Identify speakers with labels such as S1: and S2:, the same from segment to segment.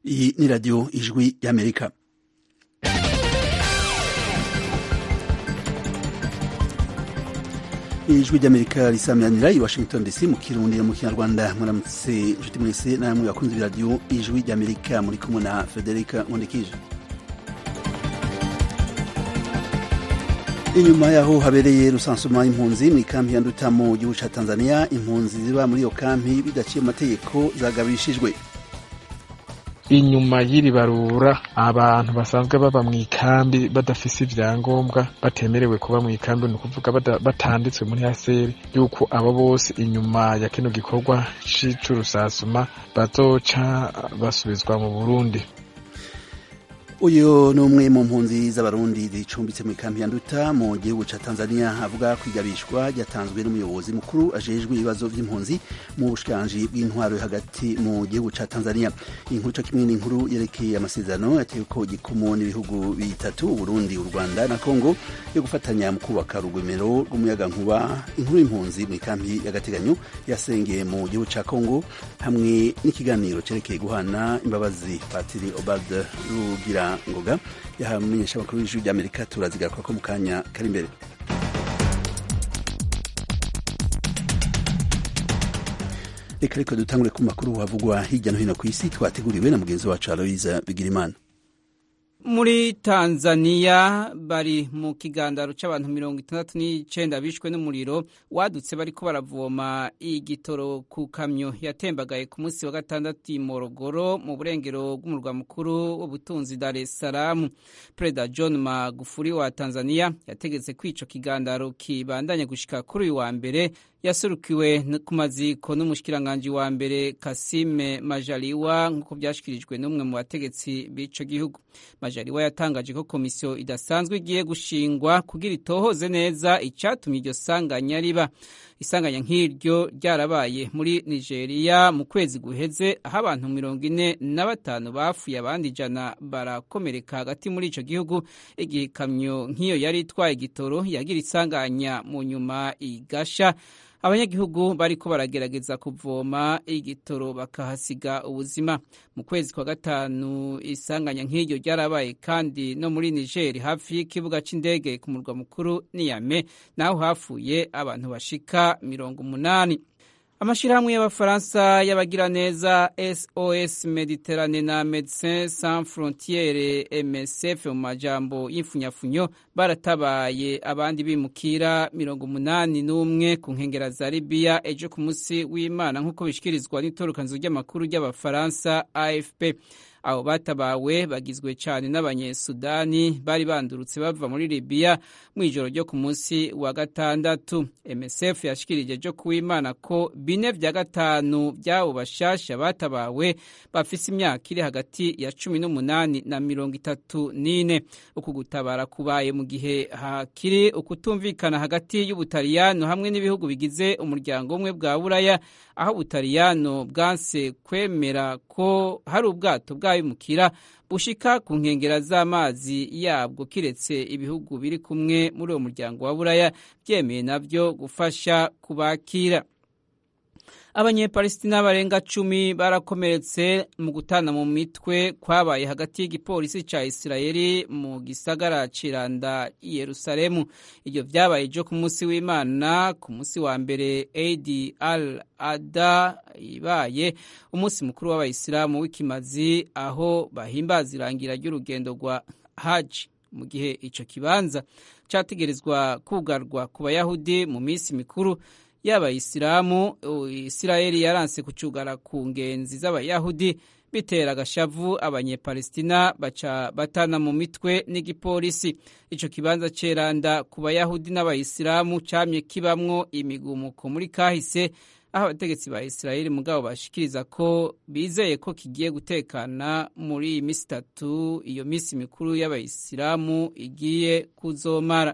S1: iyi ni radiyo ijwi y'amerika ijwi ry'amerika risameranira i washington dc mu kirundi no mu kinyarwanda muramutse inshuti mwese namwe bakunze iradiyo ijwi ry'amerika muri kumwe na frederica nkundikije inyuma yaho habereye rusansuma impunzi mu ikampi ya nduta mu gihugu ca tanzania impunzi ziba muri iyo kampi bidaciye amategeko zagabishijwe
S2: inyuma y'iri barura abantu basanzwe baba mu ikambi badafise ivyangombwa batemerewe kuba mu ikambi ni ukuvuga batanditswe muri haseri yuko abo bose inyuma ya kino gikorwa c'urusasuma bazoca basubizwa mu burundi
S1: uyu ni umwe mu mpunzi z'abarundi zicumbitse mu ikampi ya nduta mu gihugu ca tanzania avuga kwigabishwa ryatanzwe n'umuyobozi mukuru ajejwe ibibazo vy'impunzi mu bushikiranganji bw'intwaro hagati mu gihugu ca tanzania inkuru co kimwe n'inkuru yerekeye amasezerano yateweko igikumu n'ibihugu bitatu uburundi u rwanda na congo yo gufatanya mu kubaka urugomero rw'umuyagankuba inkuru y'impunzi mu ikampi y'agateganyo yasengeye mu gihugu ca congo hamwe n'ikiganiro cerekeye guhana imbabazi patiri obald rugira ngoga yahamenyesha abakuru b'ijwi ry'amerika turazigaruka ko mu kanya kari imbere reka ariko dutangure ku makuru havugwa hirya no hino ku isi twateguriwe na mugenzi wacu aloyiza bigirimana
S3: muri tanzania bari mu kigandaro c'abantu mirongo itandatu n'icenda bishwe n'umuriro wadutse bariko baravoma igitoro ku kamyo yatembagaye ku munsi wa gatandatu i morogoro mu burengero bw'umurwa mukuru w'ubutunzi dar es salaam perezida john magufuri wa tanzania yategetse ko ico kigandaro kibandanya gushika kuri uyu wa mbere yasurukiwe ku maziko n'umushikiranganji wa mbere kasime majaliwa nk'uko vyashikirijwe n'umwe mu bategetsi b'ico gihugu majaliwa yatangaje ko komisiyo idasanzwe igiye gushingwa kugira itohoze neza icatumye iryo sanganya riba isanganya nk'iryo ryarabaye muri nigeria mu kwezi guheze aho abantu mirongo ine na batanu bapfuye abandi ijana barakomereka hagati muri ico gihugu igihe ikamyo nk'iyo yari itwaye igitoro yagira isanganya mu nyuma igasha abanyagihugu bariko baragerageza kuvoma igitoro bakahasiga ubuzima mu kwezi kwa gatanu isanganya nk'iryo ryarabaye kandi no muri niger hafi y'ikibuga c'indege ku murwa mukuru niyame naho hapfuye abantu bashika mirongo umunani amashirahamwe y'abafaransa y'abagiraneza sos mediterane na medecin sans frontiere msf mu majambo y'imfunyafunyo baratabaye abandi bimukira mirongo umunani n'umwe ku nkengera za libiya ejo ku munsi w'imana nk'uko bishikirizwa n'itorokanizo ry'amakuru ry'abafaransa afp abo batabawe bagizwe cyane n'abanyesudani bari bandurutse bava muri libiya mu ijoro ryo ku munsi wa gatandatu msf yashikirije ejo kuw'imana ko bine vya gatanu by'abo bashasha batabawe bafise imyaka iri hagati ya cumi n'umunani na mirongo itatu n'ine uku gutabara kubaye mu gihe hakiri ukutumvikana hagati y'ubutaliyano hamwe n'ibihugu bigize umuryango umwe bwa buraya aho ubutaliyano bwanse kwemera ko hari ubwato bw'abimukira bushika ku nkengera z'amazi yabwo kiretse ibihugu biri kumwe muri uwo muryango wa buraya byemeye navyo gufasha kubakira abanyepalestina barenga cumi barakomeretse mu gutana mu mitwe kwabaye hagati y'igipolisi ca isirayeli mu gisagara ciranda i yerusalemu ivyo vyabaye ejo ku munsi w'imana ku munsi wa mbere adi al ada ibaye umunsi mukuru w'abayisilamu w'ikimazi aho bahimbaza irangira ry'urugendo rwa haji mu gihe ico kibanza categerezwa kugarwa ku bayahudi mu minsi mikuru y'abayisilamu isirayeli yaranse kucugara ku ngenzi z'abayahudi bitera agashavu abanyepalestina baca batana mu mitwe n'igipolisi ico kibanza ceranda ku bayahudi n'abayisilamu camye kibamwo imigumuko muri kahise aho abategetsi ba isirayeli mugabo bashikiriza ko bizeye ko kigiye gutekana muri iyi misi itatu iyo misi mikuru y'abayisilamu igiye kuzomara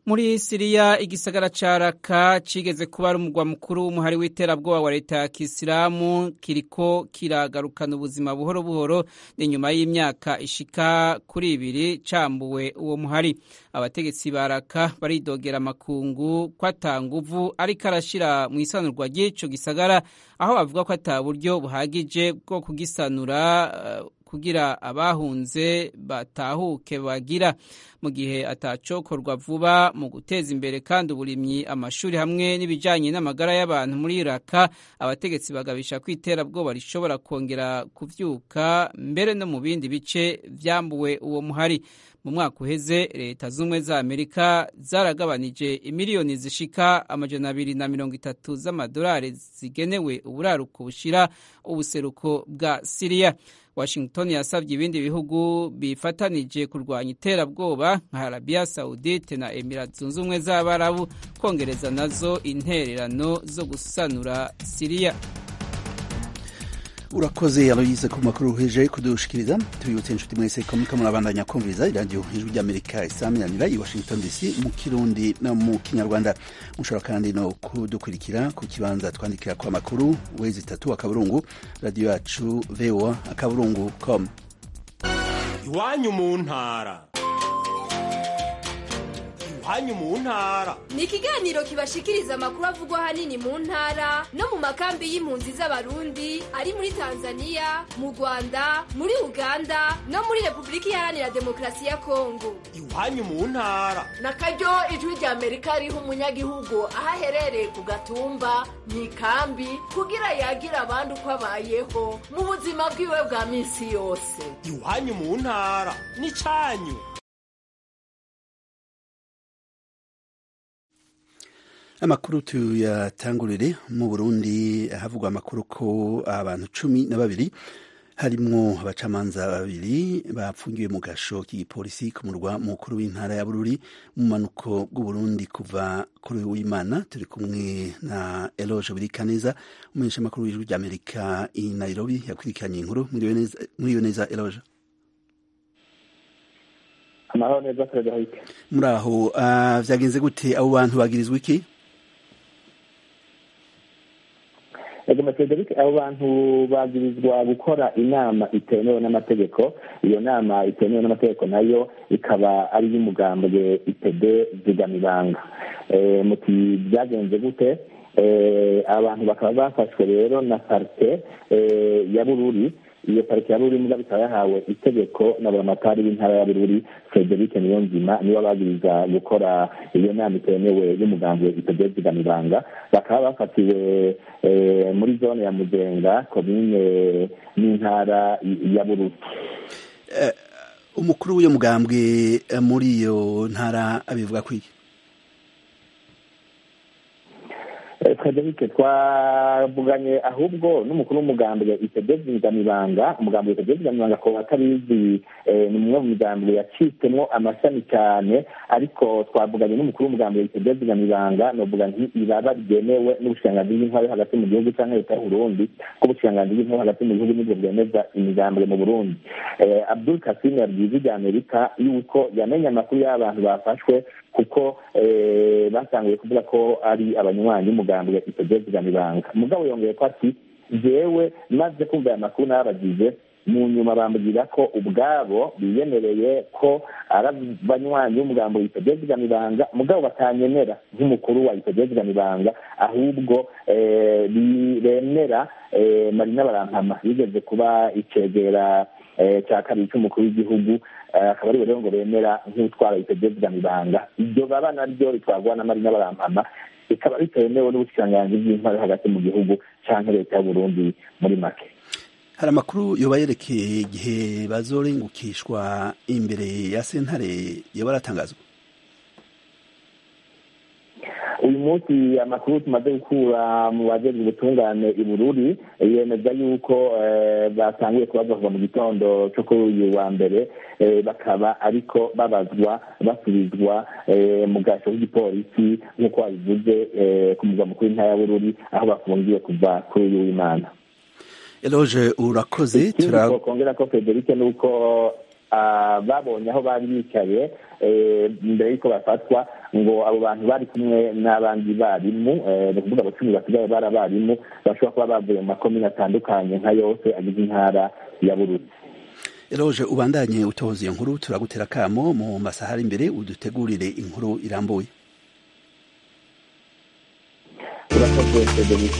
S3: muri siriya igisagara ca raka cigeze kuba ari umugwa mukuru w'umuhari w'iterabwoba wa leta ya kisilamu kiriko kiragarukana ubuzima buhoro buhoro ni nyuma y'imyaka ishika kuri ibiri cambuwe uwo muhari abategetsi ba raka baridogera amakungu ko ata nguvu ariko arashira mu isanurwa ry'ico gisagara aho bavuga ko ata buryo buhagije bwo kugisanura uh, kugira abahunze batahuke bagira mu gihe atacokorwa vuba mu guteza imbere kandi uburimyi amashuri hamwe n'ibijanye n'amagara y'abantu muri Iraka abategetsi bagabisha ko iterabwoba rishobora kongera kuvyuka mbere no mu bindi bice vyambuwe uwo muhari mu mwaka uheze leta z'ubumwe za amerika zaragabanije imiliyoni zishika amajana abiri na mirongo itatu z'amadolari zigenewe uburaruko bushira ubuseruko bwa siriya washington yasabye ibindi bihugu bifatanije kurwanya iterabwoba nka arabiya saudite na emirat zunze ubumwe z'abarabu kongereza nazo intererano zo gusanura siriya
S1: urakoze aloyize ku makuru uheje kudushikiriza tubibutse inshuti mwese ko muriko murabandanya kumviriza iradiyo ijwi ry'amerika isaminanira i washington dc mu kirundi no mu kinyarwanda mushobora kandi no kudukurikira ku kibanza twandikira kwa makuru wezi itatu akaburungu radiyo yacu voa akaburungu com
S4: iwanyu mu ntara iwanyu mu ntara
S5: ni ikiganiro kibashikiriza amakuru avugwa ahanini mu ntara no mu makambi y'impunzi z'abarundi ari muri tanzania mu rwanda muri uganda no muri repubulika iharanira demokarasi ya kongo
S4: iwanyu mu ntara
S6: na karyo ijwi rya amerika riha umunyagihugu aho aherereye ku gatumba mu ikambi kugira yagire abandi uko abayeho mu buzima bwiwe bwa minsi yose
S4: iwanyu mu ntara ni cyanyu
S1: amakuru tuyatangurire mu burundi havugwa amakuru ko abantu cumi na babiri harimwo abacamanza babiri bapfungiwe mu gasho k'igipolisi ku murwa mukuru w'intara ya bururi mu manuko bw'uburundi kuva kuri w'imana turi kumwe na eloge birikaneza umumenyesha amakuru w'ijwi ry'amerika i nairobi yakurikiranye inkuru mwiriwe neza eloge
S7: amahoro neza frederic
S1: muri aho uh, vyagenze gute abo bantu bagirizwa iki
S7: ego frederic abo bantu bagirizwa gukora inama itemewe n'amategeko iyo nama itemewe n'amategeko nayo ikaba ari iy'umugambwe itede zigamibanga muti byagenze gute abantu bakaba bafashwe rero na parite ya bururi iyo parike ya bururi muga ikaba yahawe itegeko na buramatari w'intara ya bururi frederic niyonzima niwe ababwiriza gukora iyo nama itemewe y'umugambwe itegezigamibanga bakaba bafatiwe muri zone ya mugenga komine n'intara ya bururi
S1: umukuru w'iyo mugambwe muri iyo ntara abivuga kwiki
S7: frederic twavuganye ahubwo n'umukuru w'umugambwe itegezigamibanga umugambwe itegezigamibanga ko atabizi ni umwe mu migambwe yacitsemo amashami cyane ariko twavuganye n'umukuru w'umugambwe itegezigamibanga novuga nti iraba ryemewe n'ubushikiranganji bw'intwari hagati mu gihugu cyangwa leta y'uburundi ko ubushikiranganji bw'intwari hagati mu gihugu nibwo bwemeza imigambwe mu burundi abdul kasim yabwiye ijwi amerika yuko yamenye amakuru y'abantu bafashwe kuko batanguye kuvuga ko ari abanywanyi b'umugambwe itegezigamibanga mugabo yongeye ko ati jewe maze kumva aya makuru n'abagize mu nyuma bambwira ko ubwabo biyemereye ko ari abanywanyi b'umugambo witegezigamibanga mugabo batanyenera nk'umukuru wa itegezigamibanga ahubwo bemera marina barampama yigeze kuba icegera cya kabiri cy'umukuru w'igihugu akaba ari rero ngo bemera nk'utwara itegezigamibanga iryo baba naryo ritwarwa na marina barampama bikaba bitemewe n'ubushikiranganji bw'intwari hagati mu gihugu cyangwa leta y'uburundi muri make
S1: hari amakuru yoba yerekeye igihe bazorengukishwa imbere ya sentare yoba aratangazwa
S7: uyu munsi amakuru tumaze gukura mu bajejwe ubutungane i bururi yemeza yuko batanguye kubazwa kuva mu gitondo cyo kuri uyu wa mbere bakaba ariko babazwa basubizwa mu gasho k'igipolisi nk'uko babivuze ku mugwa mukuru w'intara ya bururi aho bafungiye kuva kuri uyu w'imana
S1: eloge urakoze
S7: twakongera ko frederic ni uko babonye aho bari bicaye mbere y'uko bafatwa ngo abo bantu bari kumwe n'abandi barimu ni ukuvuga abacumi basigaye bari abarimu bashobora kuba bavuye mu makomine atandukanye nka yose agize intara ya bururi
S1: eroje ubandanye utohoza iyo nkuru turagutera akamo mu masaha ari imbere udutegurire inkuru irambuye
S7: urakoze frederic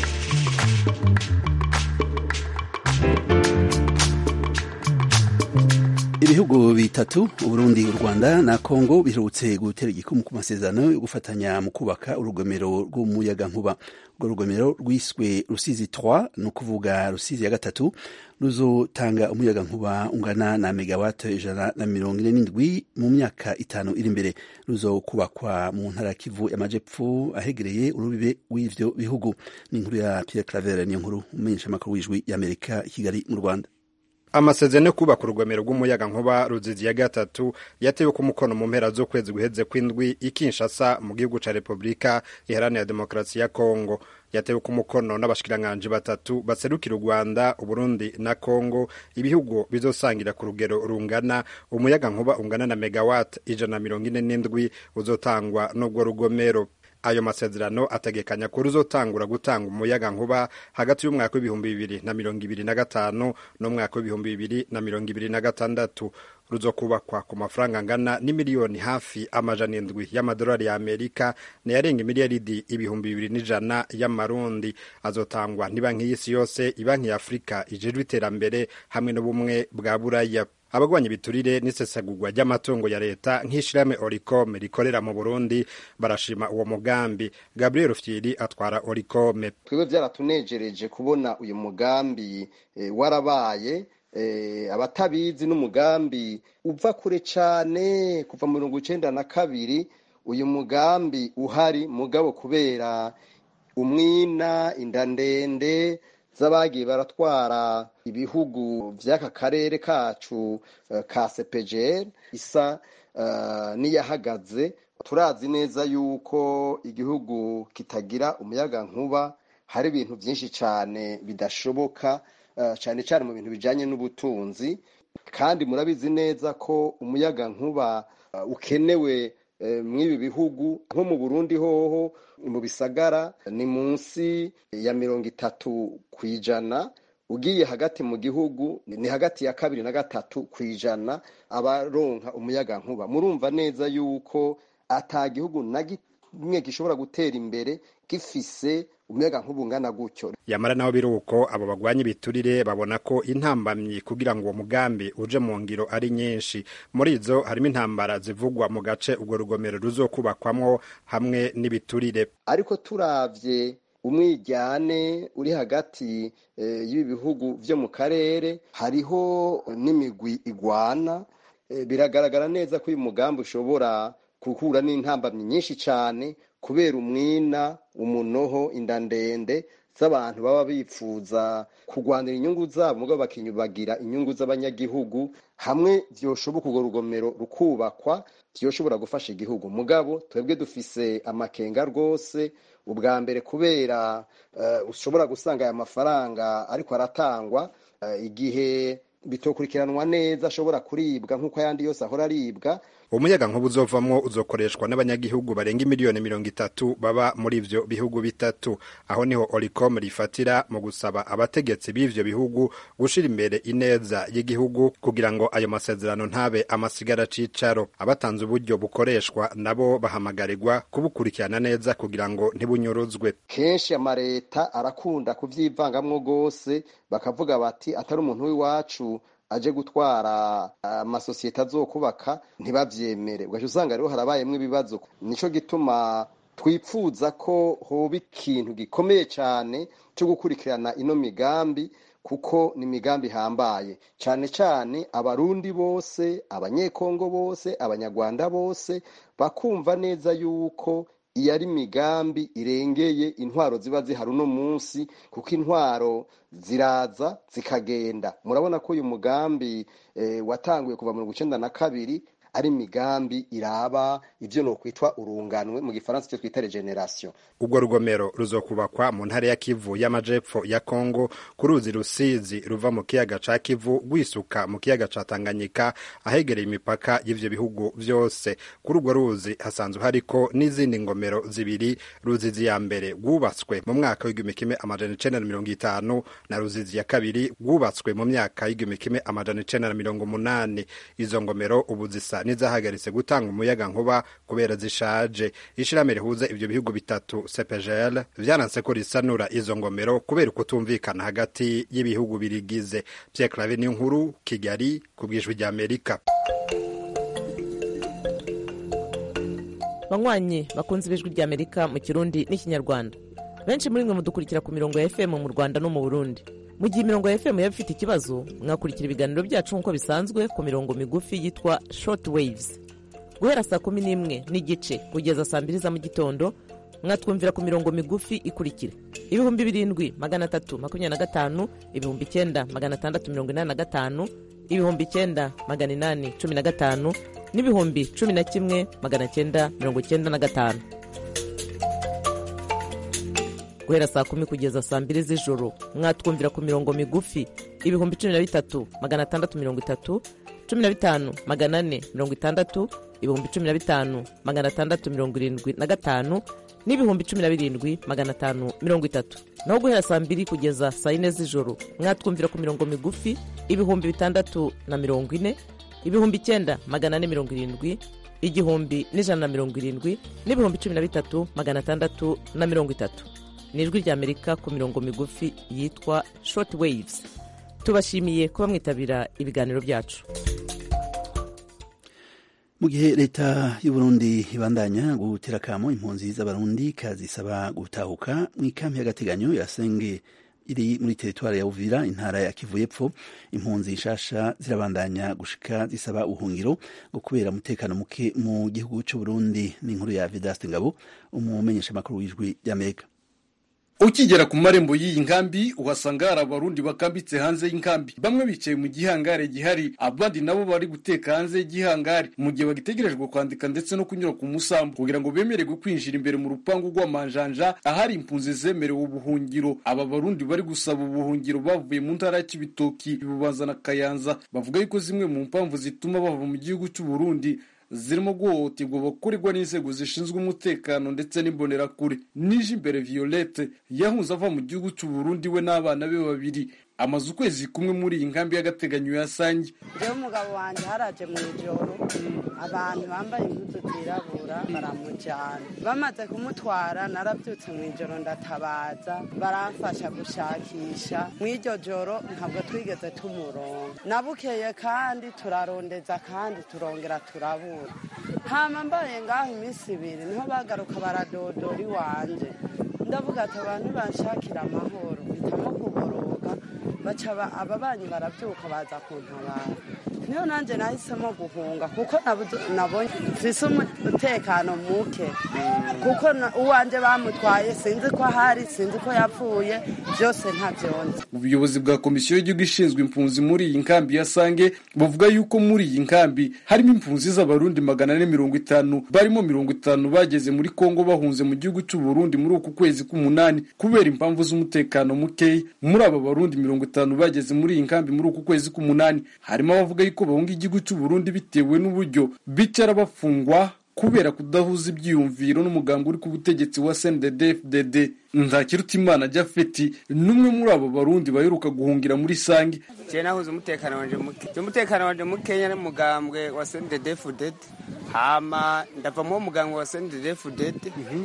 S1: ibihugu bitatu uburundi u rwanda na kongo biherutse gutera igikumu ku masezerano yo gufatanya mu kubaka urugomero rw'umuyagankuba urwo rugomero rwiswe rusizi 3 ni ukuvuga rusizi ya gatatu ruzotanga umuyagankuba ungana na megawate ijana na mirongo ine n'indwi mu myaka itanu iri imbere ruzokubakwa mu ntara ya kivu y'amajepfo ahegereye urubibe w'ivyo bihugu ni inkuru ya pierre claver niyo nkuru umumenyeshamakuru w'ijwi y'amerika i kigali mu rwanda
S8: amasezerano yo kubaka urugomero rw'umuyaga nkuba ruzizi ya gatatu yatewe ku mukono mu mpera z'ukwezi guheze kw'indwi i Kinshasa mu gihugu ca Repubulika iharanira demokarasi ya Kongo yatewe ku mukono n'abashikiranganji batatu baserukira u Rwanda Uburundi na Kongo ibihugu bizosangira ku rugero rungana umuyaga nkuba ungana na megawatt ijana na mirongo ine n'indwi uzotangwa n'ubwo rugomero ayo masezerano ategekanya ko ruzotangura gutanga umuyaga nkuba hagati y'umwaka w'ibihumbi bibiri na mirongo ibiri na gatanu n'umwaka w'ibihumbi bibiri na mirongo ibiri na gatandatu ruzokubakwa ku mafaranga angana n'imiliyoni hafi amajana indwi y'amadolari ya amerika nayarenga imiliyaridi ibihumbi bibiri n'ijana y'amarundi azotangwa n'ibanki y'isi yose ibanki ya afurika ijejwe iterambere hamwe n'ubumwe bwa buraya abagwanya ibiturire n'isesagurwa ry'amatungo ya leta nk'ishirahamwe oricome rikorera mu burundi barashima uwo mugambi gabriel rufyiri atwara oricome
S9: twebwe byaratunejereje kubona uyu mugambi e, warabaye e, abatabizi n'umugambi uva kure cane kuva mu mirongo icenda na kabiri uyu mugambi uhari mugabo kubera umwina inda ndende z'abagiye baratwara ibihugu by'aka karere kacu uh, ka sepejeri isa uh, n'iyahagaze turazi neza yuko igihugu kitagira umuyaga nkuba hari ibintu byinshi cyane bidashoboka uh, cyane cyane mu bintu bijyanye n'ubutunzi kandi murabizi neza ko umuyaga nkuba ukenewe mw'ibi bihugu nko mu burundi hoho mu bisagara ni munsi ya mirongo itatu ku ijana ugiye hagati mu gihugu ni hagati ya kabiri na gatatu ku ijana abaronka umuyaga nkuba murumva neza yuko ata gihugu na kimwe gishobora gutera imbere gifise umuyaga nkuba ungana gutyo
S8: yamara naho biri uko abo bagwanya ibiturire babona ko intambamyi kugira ngo uwo mugambi uje mu ngiro ari nyinshi muri izo harimo intambara zivugwa mu gace urwo rugomero ruzokubakwamwo hamwe n'ibiturire
S9: ariko turavye umwijyane uri hagati e, y'ibi bihugu vyo mu karere hariho n'imigwi igwana e, biragaragara neza ko uyu mugambi ushobora guhura n'intambamyi nyinshi cyane kubera umwina umunoho inda ndende z'abantu baba bifuza kurwanira inyungu zabo mugabo bakinyubagira inyungu z'abanyagihugu hamwe vyoshoboka urwo rugomero rukubakwa vyoshobora gufasha igihugu mugabo twebwe dufise amakenga rwose ubwa mbere kubera uh, ushobora gusanga aya mafaranga ariko aratangwa uh, igihe bitokurikiranwa neza ashobora kuribwa nk'uko ayandi yose ahora aribwa
S8: umuyaga nkuba uzovamwo uzokoreshwa n'abanyagihugu barenga imiliyoni mirongo itatu baba muri ivyo bihugu bitatu aho niho oricom rifatira mu gusaba abategetsi b'ivyo bihugu gushira imbere ineza y'igihugu kugira ngo ayo masezerano ntabe amasigara cicaro abatanze uburyo bukoreshwa nabo bahamagarirwa kubukurikirana neza kugira ngo ntibunyuruzwe
S9: kenshi amareta arakunda kuvyivangamwo rwose bakavuga bati atari umuntu w'iwacu aje gutwara amasosiyete azokubaka ntibavyemere ugaca usanga rero harabayemwo ibibazo nico gituma twipfuza ko hoba ikintu gikomeye cyane cyo gukurikirana ino migambi kuko ni imigambi ihambaye cyane cyane abarundi bose abanyekongo bose abanyarwanda bose bakumva neza yuko iyo ari imigambi irengeye intwaro ziba zihari uno munsi kuko intwaro ziraza zikagenda murabona ko uyu mugambi watanguye kuva mirongo icenda na kabiri ari imigambi iraba ivyo nokwitwa urunganwe mu gifaransa icyo twita regeneration
S8: urwo rugomero ruzokubakwa mu ntara ya kivu y'amajepfo ya kongo ku ruzi rusizi ruva mu kiyaga ca kivu rwisuka mu kiyaga ca tanganyika ahegereye imipaka y'ivyo bihugu vyose kuri urwo ruzi hasanzwe hariko n'izindi ngomero zibiri ruzizi ya mbere rwubatswe mu mwaka w'igihumbi kimwe amajana icenda na mirongo itanu na ruzizi ya kabiri rwubatswe mu myaka y'igihumbi kimwe amajana icenda na mirongo umunani izo ngomero ubu zisa n'izahagaritse gutanga umuyaga nkuba kubera zishaje ishirahamwe rihuza ivyo bihugu bitatu CPGL vyananse ko risanura izo ngomero kubera ukutumvikana hagati y'ibihugu birigize Pierre Claver ni nkuru Kigali ku bwijwi rya Amerika
S10: banywanyi bakunze ibijwi rya amerika mu kirundi n'ikinyarwanda benshi muri mwe mudukurikira ku mirongo ya fm mu rwanda no mu burundi mu gihe imirongo ya fm yaba ifite ikibazo mwakurikira ibiganiro byacu nk'uko bisanzwe ku mirongo migufi yitwa short waves guhera saa kumi n'imwe n'igice kugeza saa mbiri za mu gitondo mwatwumvira ku mirongo migufi ikurikira ibihumbi birindwi magana atatu makumyabiri na gatanu ibihumbi icyenda magana atandatu mirongo inani na gatanu ibihumbi icyenda magana inani cumi na gatanu n'ibihumbi cumi na kimwe magana cyenda mirongo cyenda na gatanu guhera saa kumi kugeza saa mbiri z'ijoro mwatwumvira ku mirongo migufi ibihumbi cumi na bitatu magana atandatu mirongo itatu cumi na bitanu magana ane mirongo itandatu ibihumbi cumi na bitanu magana atandatu mirongo irindwi na gatanu n'ibihumbi cumi na birindwi magana atanu mirongo itatu naho guhera saa mbiri kugeza saa yine z'ijoro mwatwumvira ku mirongo migufi ibihumbi bitandatu na mirongo ine ibihumbi icyenda magana ane mirongo irindwi igihumbi n'ijana na mirongo irindwi n'ibihumbi cumi na bitatu magana atandatu na mirongo itatu ni ijwi ry'amerika ku mirongo migufi yitwa short waves tubashimiye kuba mwitabira ibiganiro byacu
S1: mu gihe leta y'uburundi ibandanya gutera akamo impunzi z'abarundi kazisaba gutahuka mu ikambi y'agateganyo ya senge iri muri teritwari ya uvira intara ya kivu y'epfo impunzi nshasha zirabandanya gushika zisaba ubuhungiro ngo kubera umutekano muke mu gihugu c'uburundi n'inkuru ya vedaste ngabo umumenyeshamakuru w'ijwi ry'amerika
S11: ukigera ku marembo y'iyi nkambi uhasanga hari abarundi bakambitse hanze y'inkambi bamwe bicaye mu gihangare gihari abandi nabo bari guteka hanze y'igihangare mu gihe bagitegerejwe kwandika ndetse no kunyura ku musambu kugira ngo bemererwe kwinjira imbere mu rupangu rw'amanjanja ahari impunzi zemerewe ubuhungiro aba barundi bari gusaba ubuhungiro bavuye mu ntara ya kibitoki bubanza na kayanza bavuga yuko zimwe mu mpamvu zituma bava mu gihugu cy'uburundi zirimo guhohoterwa bakorerwa n'inzego zishinzwe umutekano ndetse n'imbonerakure nije imbere violette yahunze ava mu gihugu cy'uburundi we n'abana be babiri amaze ukwezi kumwe muri iyi nkambi y'agateganyo ya sange
S12: rero umugabo wanjye haraje mu ijoro abantu bambaye impuzu zirabura baramujyana bamaze kumutwara narabyutse mu ijoro ndatabaza baramfasha gushakisha mu iryo joro ntabwo twigeze tumuronga nabukeye kandi turarondeza kandi turongera turabura hama mbaye ngaho iminsi ibiri niho bagaruka baradodora iwanjye ndavuga ati abantu banshakira amahoro mpitamo kuboroga baca ababanyi barabyuka baza kuntabara niyo nanjye nahisemo guhunga kuko nabonye mfise umutekano muke kuko uwanjye bamutwaye sinzi ko ahari sinzi ko yapfuye byose ntabyonze
S11: ubuyobozi bwa komisiyo y'igihugu ishinzwe impunzi muri iyi nkambi ya sange buvuga yuko muri iyi nkambi harimo impunzi z'abarundi magana ane mirongo itanu barimo mirongo itanu bageze muri kongo bahunze mu gihugu cy'uburundi muri uku kwezi k'umunani kubera impamvu z'umutekano mukeya muri aba barundi mirongo itanu bageze muri iyi nkambi muri uku kwezi k'umunani harimo abavuga yuko bahunga igihugu cy'uburundi bitewe n'uburyo bicara bafungwa kubera kudahuza ibyiyumviro n'umugambi uri ku butegetsi wa CNDD-FDD Nzakirutimana Jafeti n'umwe muri abo barundi baheruka guhungira muri Sange
S13: je nahuza umutekano wanje muke je umutekano wanje mukenya n'umugambwe wa CNDD-FDD hama ndava mu mugambwe wa CNDD-FDD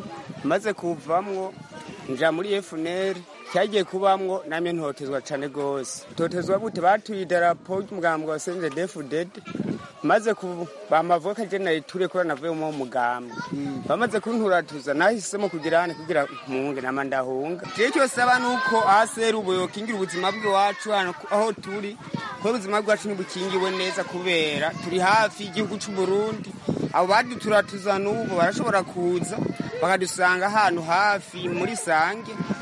S13: maze kuvamwo nja muri FNL cyagiye kubamwo namye ntotezwa cane gose totezwa gute batuye idarapo ry'umugambwe wa CNDD-FDD maze bamavuga ko agenda iture kuri navuyemo umugambwe bamaze kunturatuza nahisemo kugira hane kugira mpunge nama ndahunga je cyose aba nuko aseri ubu yokingira ubuzima bw'iwacu hano aho turi ko ubuzima bwacu ntibukingiwe neza kubera turi hafi y'igihugu cy'u Burundi abo baduturatuza n'ubu barashobora kuza bakadusanga ahantu hafi muri sange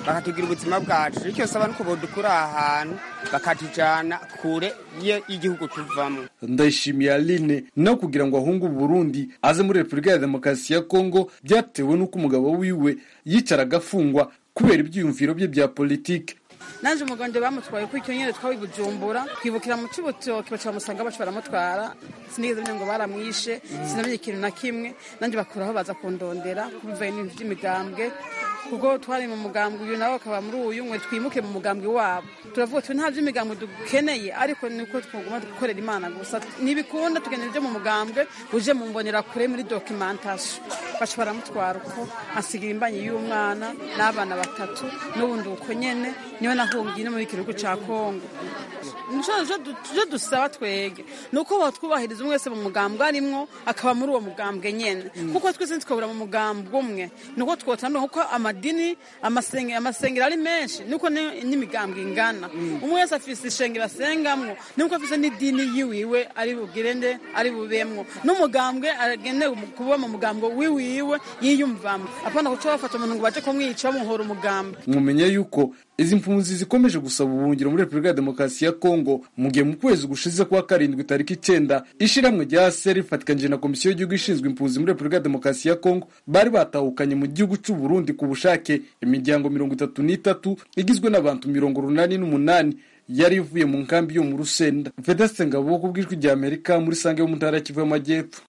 S13: bakatugira ubuzima bwacu icyo saba nuko bodukura aha hantu bakatujana kure y'igihugu tuvamo
S11: ndayishimiye aline no kugira ngo ahunge uburundi aze muri repubulika ya demokarasi ya kongo byatewe n'uko umugabo wiwe yicaraga afungwa kubera ibyiyumviro bye bya politike
S14: naje umugande bamutwaye kuri icyo nyine twawe bujumbura twibukira mu cy'ubutoki baca bamusanga baca baramutwara sinigeze menya ngo baramwishe sinamenye ikintu na kimwe nanjye bakuraho baza kundondera kubivaye n'ibintu by'imigambwe kuko twari mu mugambwe uyu nawe akaba muri uyu mwe twimuke mu mugambwe wabo turavuga tuti nta by'imigambwe dukeneye ariko niko twaguma gukorera imana gusa ntibikunda tugendera ibyo mu mugambwe uje mu mbonera kure muri dokimantasyo baca baramutwara uko asigira imbanyi y'umwana n'abana batatu n'ubundi uko nyene niwe nahungiye no mu gihugu ca kongo tuje dusaba twege ni uko batwubahiriza umwe wese mu mugambwe arimwo akaba muri uwo mugambwe nyene kuko twese ntitwabura mu mugambwe umwe ni uko twotandukanye kuko amadini amasengero ari menshi niko n'imigambwe ingana umwe wese afise ishengero asengamwo nuko afise n'idini yiwiwe ari bugire nde ari bubemwo n'umugambwe agenewe kuba mu mugambwe wiwiwe yiyumvamo apana kuca bafata umuntu ngo baje kumwica bamuhora umugambwe
S11: mumenye yuko izi mpunzi zikomeje gusaba ubuhungiro muri repubulika ya demokarasi ya kongo mu gihe mu kwezi gushize kwa karindwi tariki icyenda ishiramwe rya seri rifatikanije na komisiyo y'igihugu ishinzwe impunzi muri repubulika ya demokarasi ya kongo bari batahukanye mu gihugu cy'u burundi ku bushake imiryango mirongo itatu n'itatu igizwe n'abantu mirongo urunani n'umunani yari ivuye mu nkambi yo mu rusenda vedeste ngabo ku bw'ijwi rya amerika muri sange yo mu ntara ya kivu y'amajyepfo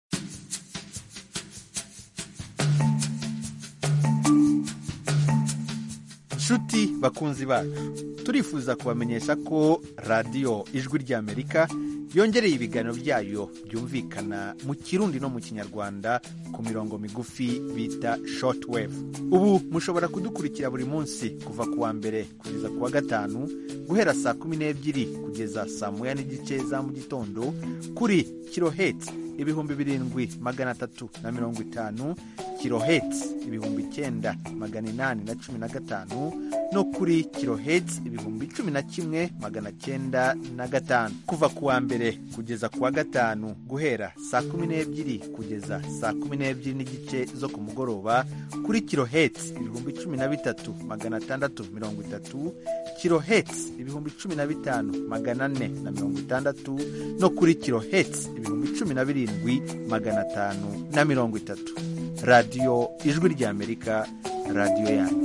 S15: nshuti bakunzi bacu turifuza kubamenyesha ko radiyo ijwi ry'amerika yongereye ibiganiro byayo byumvikana mu kirundi no mu kinyarwanda ku mirongo migufi bita shortwave ubu mushobora kudukurikira buri munsi kuva ku wa mbere kugeza ku wa gatanu guhera saa kumi n'ebyiri kugeza saa moya n'igice za mu gitondo kuri kiloheti ibihumbi birindwi magana atatu na mirongo itanu kiloheti ibihumbi icyenda magana inani na cumi na gatanu no kuri kiloheti ibihumbi cumi na kimwe magana cyenda na gatanu kuva ku wa mbere kugeza ku wa gatanu guhera saa kumi n'ebyiri kugeza saa kumi n'ebyiri n'igice zo ku mugoroba kuri kiloheti ibihumbi cumi na bitatu magana atandatu mirongo itatu kiloheti ibihumbi cumi na bitanu magana ane na mirongo itandatu no kuri kiloheti ibihumbi cumi na birindwi magana atanu na mirongo itatu radiyo ijwi ry'amerika radiyo yanyu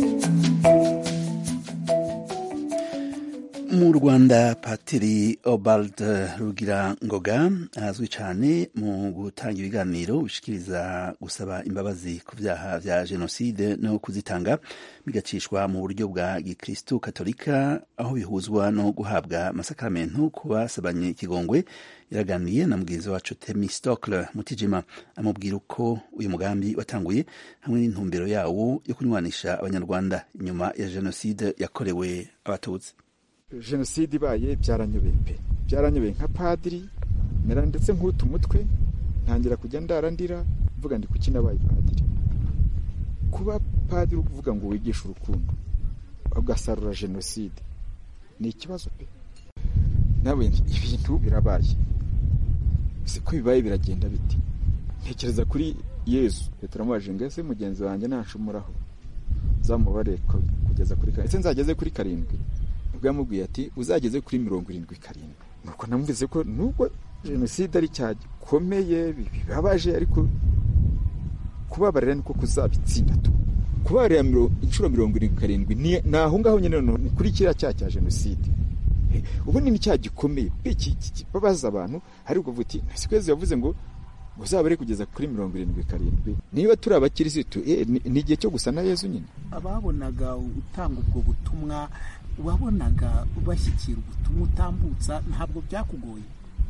S1: mu rwanda patiri obald rugira ngoga azwi cyane mu gutanga ibiganiro bishikiriza gusaba imbabazi ku byaha bya jenoside no kuzitanga bigacishwa mu buryo bwa gikristu katolika aho bihuzwa no guhabwa amasakaramentu ku basabanye ikigongwe yaraganiye na mugenzi wacu temi stokle mutijima amubwira uko uyu mugambi watanguye hamwe n'intumbero yawo yo kunywanisha abanyarwanda inyuma ya jenoside yakorewe abatutsi
S16: jenoside ibaye byaranyobeye pe byaranyobeye nka padiri mera ndetse nk'utu umutwe ntangira kujya ndarandira mvuga ndi kuki nabaye padiri kuba padiri ukuvuga ngo wigishe urukundo ugasarura jenoside ni ikibazo pe nawe ibintu birabaye si ko bibaye biragenda biti ntekereza kuri yezu turamubajije ngo ese mugenzi wanjye ntanshumuraho uzamubare kugeza kuri karindwi ese nzageze kuri karindwi nibwo yamubwiye ati uzageze kuri mirongo irindwi karindwi nuko namuvise ko nubwo jenoside ari icyaha gikomeye bibabaje ariko kubabarira niko kuzabitsinda tu kubabarira inshuro mirongo irindwi karindwi ni aho ngaho nyine ni kuri kiriya cyaha cya jenoside ubu ni icyaha gikomeye babaza abantu ariko uvuga uti nasikwezi yavuze ngo uzabare kugeza kuri mirongo irindwi karindwi niba turi abakirisitu ni igihe cyo gusa na yezu nyine
S17: ababonaga utanga ubwo butumwa wabonaga bashyikira ubutumwa utambutsa ntabwo byakugoye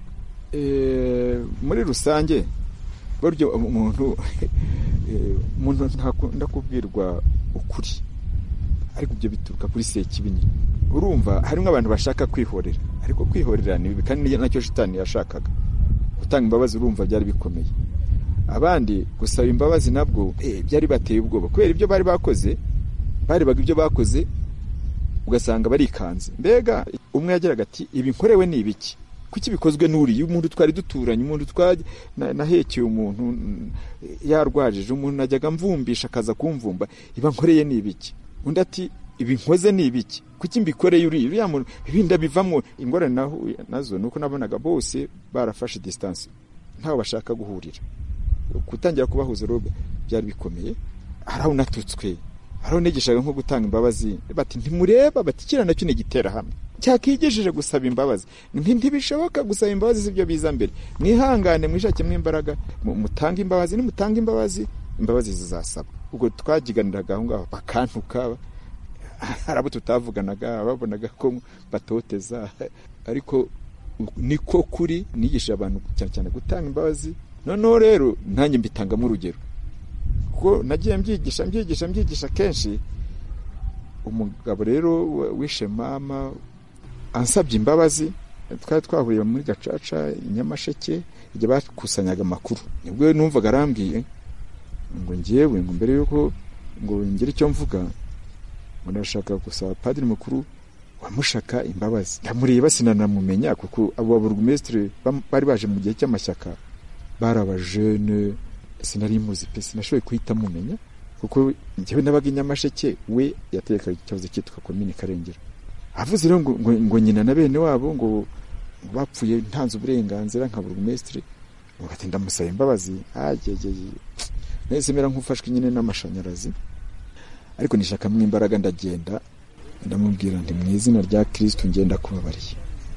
S16: muri rusange buryo umuntu umuntu ntakunda kubwirwa ukuri ariko ibyo bituruka kuri sekibi nyine urumva harimo abantu bashaka kwihorera ariko kwihorera ni bibi kandi nacyo shitani yashakaga gutanga imbabazi urumva byari bikomeye abandi gusaba imbabazi nabwo byari bateye ubwoba kubera ibyo bari bakoze barebaga ibyo bakoze ugasanga barikanze mbega umwe yageraga ati ibi nkorewe ni ibiki kuki bikozwe n'uriya umuntu twari duturanye umuntu nahekeye umuntu yarwajije umuntu najyaga mvumbisha akaza kumvumba iba nkoreye ni ibiki undi ati ibi nkoze ni ibiki kuki mbikoreye uriya uriya muntu ibindi bivamo ingorane nahuye nazo nuko nabonaga bose barafashe distance ntaho bashaka guhurira gutangira kubahuza rero byari bikomeye hari aho natutswe hari aho nigishaga nko gutanga imbabazi bati ntimureba bati kiriya nacyo ni igitera hamwe cyakigejeje gusaba imbabazi nti ntibishoboka gusaba imbabazi sibyo biza mbere mwihangane mwishakemo imbaraga mu- mutange imbabazi nimutanga imbabazi imbabazi zizasaba ubwo twagiganiraga aho ngaho bakantuka hari abo tutavuganaga babonaga ko batoteza ariko niko kuri nigisha abantu cyane cyane gutanga imbabazi noneho rero nanjye mbitangamo urugero kuko nagiye mbyigisha mbyigisha mbyigisha kenshi umugabo rero wa- wishe mama ansabye imbabazi twari twahuriye muri gacaca i nyamasheke igihe bakusanyaga amakuru nibwo numvaga arambwiye ngo ngewe ngo mbere yuko ngo ngire icyo mvuga ngo ndashaka gusaba padiri mukuru wamushaka imbabazi ndamureba sinanamumenya kuko abo baburugumesitiri bari baje mu gihe cy'amashyaka bari abajene sinari muzi pe sinashoboye guhita mumenya kuko njyewe nabaga i nyamasheke we yatekaga ikibazo cyitwa komini karengera avuze rero ngo, ngo, ngo nyina na bene wabo ngo ngo bapfuye ntanze uburenganzira nka burugumesitiri ngo ati ndamusaba imbabazi agegeye nahise mera nk'ufashwe nyine n'amashanyarazi ariko nishakamo imbaraga ndagenda ndamubwira nti mu izina rya kirisitu ngenda kubabariye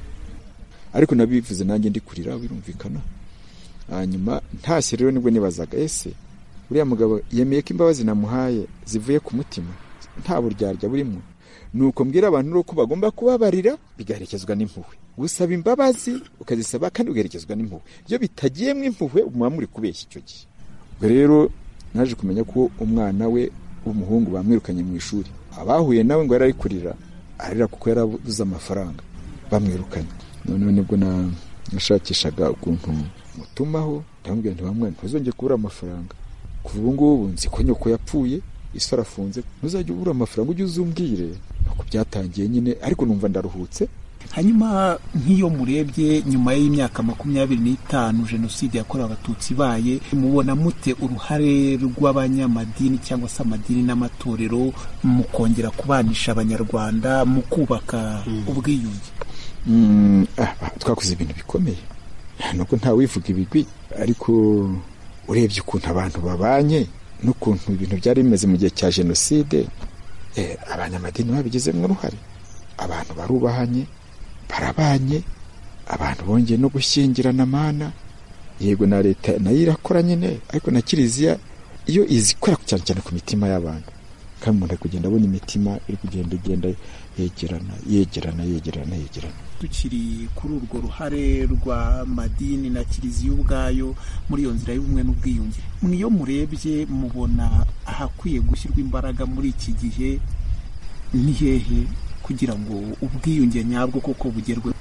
S16: ariko nabivuze nanjye ndi kurira birumvikana hanyuma ntashye rero nibwo nibazaga ese uriya mugabo yemeye ko imbabazi namuhaye zivuye ku mutima nta buryarya burimo nuko mbwira abantu rero ko bagomba kubabarira bigaherekezwa n'impuhwe gusaba imbabazi ukazisaba kandi ugaherekezwa n'impuhwe iyo bitagiyemo impuhwe muba muri kubeshya icyo gihe ubwo rero naje kumenya ko umwana we w'umuhungu bamwirukanye mu ishuri abahuye nawe ngo yari ari kurira arira kuko yarabuze amafaranga bamwirukanye noneho nibwo na- nashakishaga ukuntu mutumaho ndamubwira nti wamwana ntuzongere kubura amafaranga kuva ubu ngubu nzi ko nyoko yapfuye isi arafunze ntuzajya ubura amafaranga ujye uzumbwire nuko byatangiye nyine ariko numva ndaruhutse
S17: hanyuma nk'iyo murebye nyuma y'imyaka makumyabiri n'itanu jenoside yakorewe abatutsi ibaye mubona mute uruhare rw'abanyamadini cyangwa se amadini n'amatorero mu kongera kubanisha abanyarwanda mu kubaka ubwiyunge
S16: Mm, ah, twakoze ibintu bikomeye nuko nta wivuga ibigwi ariko urebye ukuntu abantu babanye n'ukuntu ibintu byari bimeze mu gihe cya jenoside eh, abanyamadini babigizemo uruhare abantu barubahanye barabanye abantu bongeye no gushyingirana mana yego na leta nayo irakora nyine ariko na kiliziya iyo izikora cyane cyane ku mitima y'abantu kandi umuntu ari kugenda abona imitima iri kugenda igenda yegerana yegerana yegerana yegerana
S17: tukiri kuri urwo ruhare rw'amadini na kiliziya ubwayo muri iyo nzira y'ubumwe n'ubwiyunge mwiyo murebye mubona ahakwiye gushyirwa imbaraga muri iki gihe ni hehe kugira ngo ubwiyunge nyabwo koko bugerweho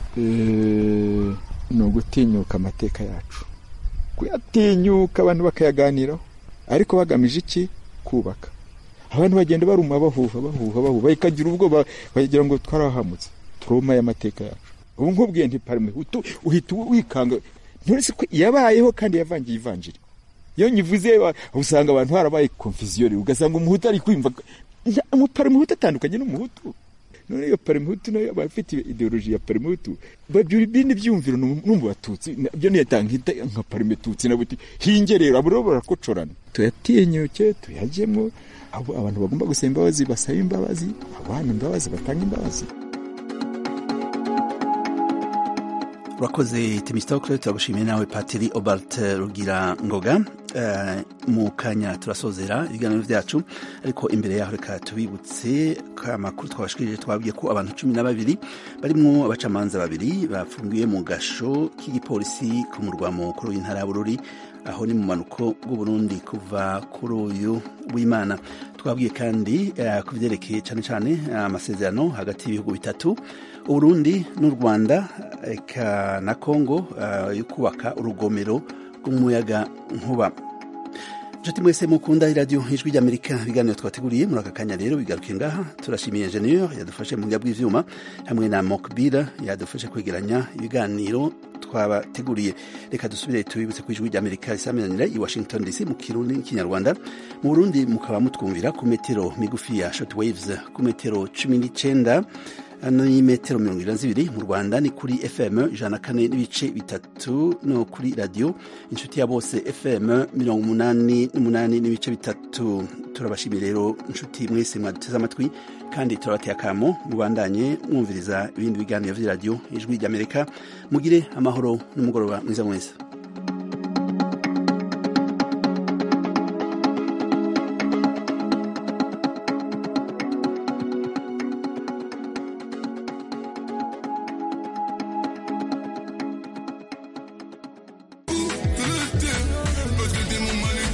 S16: Eh, ni ugutinyuka amateka yacu kuyatinyuka abantu bakayaganiraho ariko bagamije iki kubaka abantu bagenda baruma bahuha bahuha bahuha bakagira ubwoba bakagira ngo twarahamutse turoma y'amateka yacu ubu nkubwiye nti parime utu- uhita wikanga nturetse ko yabayeho kandi yavangiye ivanjiri iyo nyivuze wa- usanga abantu harabaye confusion ugasanga umuhutu ari kwimva Nta- umuparimuhutu atandukanye n'umuhutu none iyo parimuhutu nayo aba afite ideoloji ya parimuhutu babyura ibindi byumviro no mu batutsi byo niyatanga nka parimututsi na buti hinge rero abo rero barakocorana tuyatinyuke tuyajyemo abo abantu bagomba gusaba imbabazi basaba imbabazi abana imbabazi batanga imbabazi
S1: urakoze temistokle turagushimiye nawe patiri obert rugira ngoga Eh, mu kanya turasozera ibiganiro byacu ariko imbere yaho reka tubibutse ko amakuru twabashikirije twabwiye ko abantu cumi na babiri barimwo abacamanza babiri bafungiwe mu gasho k'igipolisi ku murwa mukuru w'intara ya bururi aho ni mu manuko bw'uburundi kuva kuri uyu w'imana twabwiye kandi eh, ku byerekeye cyane cyane eh, amasezerano hagati y'ibihugu bitatu uburundi n'u rwanda eka na kongo eh, yo kubaka urugomero rw'umuyaga nkuba inshuti mwese mukunda iradiyo ijwi ry'amerika ibiganiro twateguriye muri aka kanya rero bigaruke ngaha turashimiye enjeniyeri yadufashe mu buryo bw'ibyuma hamwe na mokbira yadufashe kwegeranya ibiganiro twa twabateguriye reka dusubire tubibutse ku ijwi ry'amerika risaminanira i washington dc mu kirundi n'ikinyarwanda mu burundi mukaba mutwumvira ku metero migufi ya short waves ku metero cumi n'icenda ni metero mirongo irindwi na zibiri mu rwanda ni kuri fm ijana na kane n'ibice bitatu no kuri radiyo inshuti ya bose fm mirongo umunani n'umunani n'ibice bitatu turabashimiye rero inshuti mwese mwaduteze amatwi kandi turabateye akamo mubandanye mwumviriza ibindi biganiro vy'iradiyo ijwi ry'amerika mugire amahoro n'umugoroba mwiza mwese